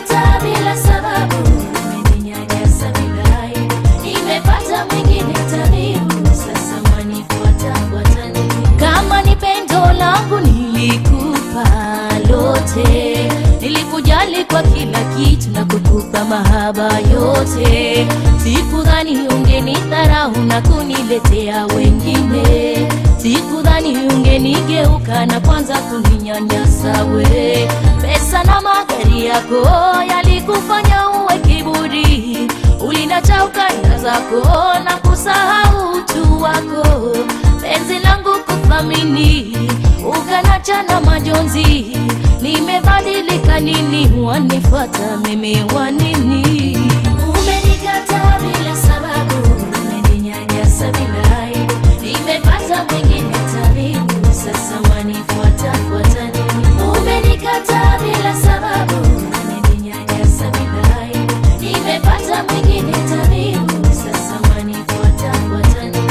Umenikataa bila sababu, umeninyanyasa bila aibu. Nimepata mwingine tabibu, sasa wanifuata fuata nini? Kama ni pendo langu nilikupa lote, nilikujali kwa kila kitu na kukupa mahaba yote. Sikudhani ungenidharau na kuniletea wengine, sikudhani ungenigeuka na kwanza kuninyanyasa we. Pesa na magari yako yalikufanya uwe kiburi, ulinacha ukanda zako na kusahau utu wako. Penzi langu kuthamini, ukanacha na majonzi. Nimebadilika nini? Wanifuata mimi wanini? Umenikataa bila sababu, umeninyanyasa bila aibu. Nimepata mwingine tabibu, sasa wanifuata fuata nini? Umenikataa bila sababu, umeninyanyasa bila aibu. Nimepata mwingine tabibu, sasa wanifuata fuata nini?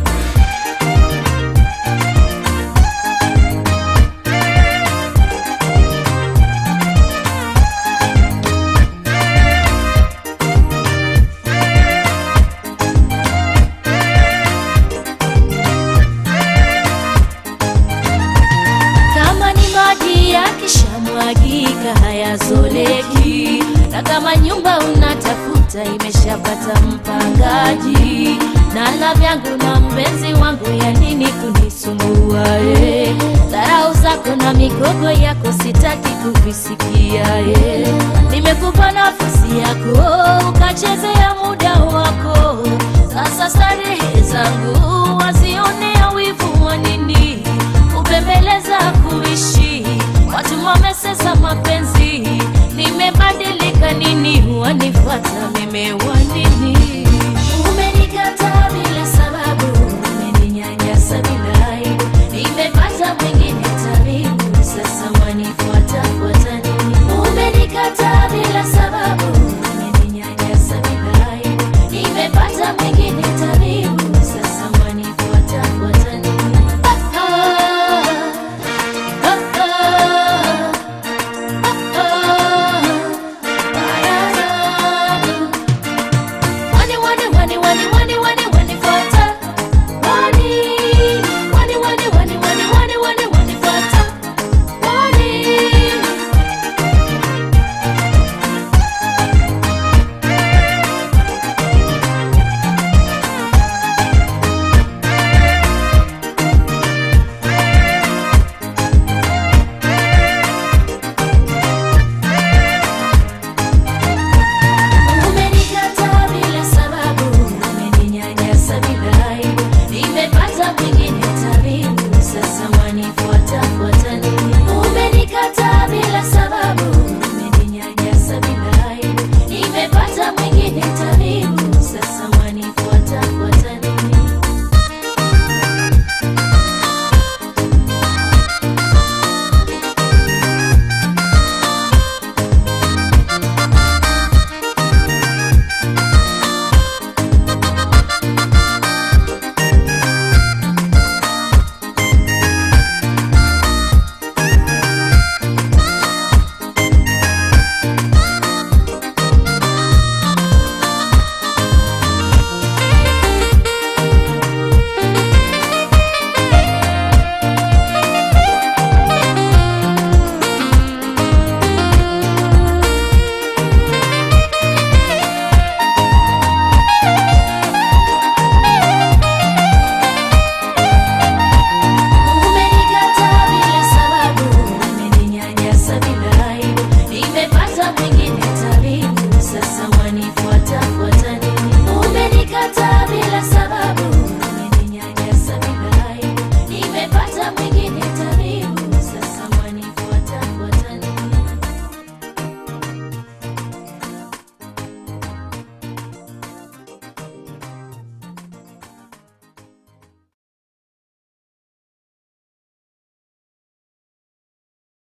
Kama ni maji yakishamwagika hayazoleki, na kama nyumba unatafuta imeshapata mpangaji, na la vyangu na mpenzi wangu, ya nini kunisumbua? eh? Dharau zako na migogo yako sitaki kuvisikia. eh. Nimekupa nafasi yako ukachezea muda wako, sasa starehe zangu wazionea wivu wa nini? kupembeleza kuishi watu wamesesa mapenzi nimebadilika nini wanifuata mimi wanini umenikataa bila sababu umeninyanyasa bila aibu nimepata mwingine tabibu sasa wanifuata fuata nini umenikataa bila sababu umeninyanyasa bila aibu nimepata mwingine tabibu sasa wanifuata fuata nini Umenikataa bila sababu, umeninyanyasa bila aibu. Nimepata mwingine tabibu, sasa wanifuata fuata nini? Umenikataa bila sababu, umeninyanyasa bila aibu. Nimepata mwingine tabibu, sasa wanifuata fuata nini? Umenikataa bila sababu, umeninyanyasa bila aibu. Nimepata mwingine